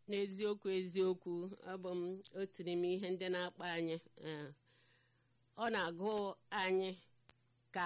n'eziokwu eziokwu ọ bụ m otu n'ime ihe ndị na-akpa anyị ee, ọ na-agụ anyị ka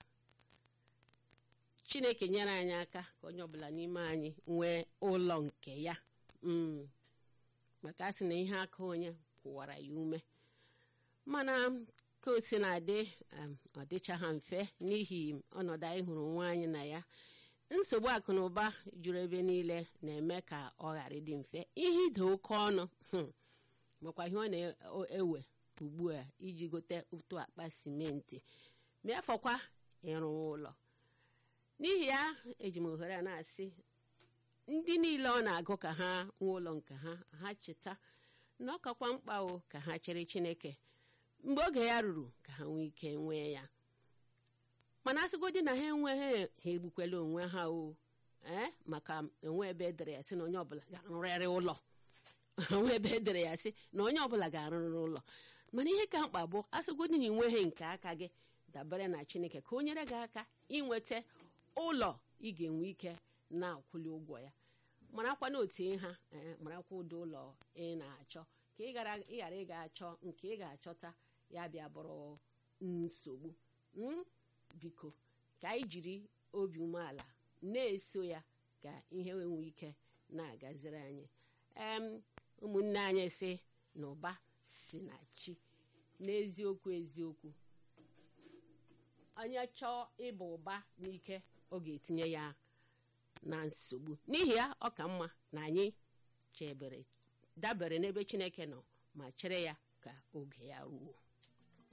chineke nyere anyị aka ka onye ọbụla n'ime anyị nwee ụlọ nke ya Mm. maka a sị na ihe aka onye kwụwara ya ume mana ka o si na-adị um, ọ dịcha ha mfe n'ihi ọnọdụ anyị hụrụ onwe anyị na ya nsogbu akụ na ụba juru ebe niile na-eme ka ọ ghara ịdị mfe ihe ide oke ọnụ hmm, makwa ihe ọ na-ewe ugbu a iji gote otu akpa simenti ma afọkwa ịrụ ụlọ n'ihi ya eji m ohere a na-asị ndị niile ọ na-agụ ka ha nwee ụlọ nke ha ha cheta na ọ kakwa mkpa o ka ha chere chineke mgbe oge ya ruru ka ha nwee ike nwee ya mana asịgodi na ha enweghị ha egbukwela onwe ha o ee maka enwe ebe edere ya sị na onye ọbụla ga-arụrịrị ụlọ onwe ebe edere ya sị na onye ọbụla ga-arụrịrị ụlọ mana ihe ka mkpa bụ asịgodi na ị nweghị nke aka gị dabere na chineke ka o nyere gị aka inweta ụlọ ị ga-enwe ike na-akwụli ụgwọ ya marakwa na otu ha ee marakwa ụdị ụlọ ị na-achọ ka ị ghara ị ga-achọ nke ị ga-achọta ya bịa bụrụ nsogbu Mm? biko ka anyị jiri obi umeala na-eso ya ka ihe nwee ike na-agaziri anyị em ụmụnne anyị si na ụba si na chi n'eziokwu eziokwu onye chọọ ịba ụba n'ike ọ ga-etinye ya na nsogbu n'ihi ya ọ ka mma na anyị chebere dabere n'ebe chineke nọ ma chere ya ka oge ya ruo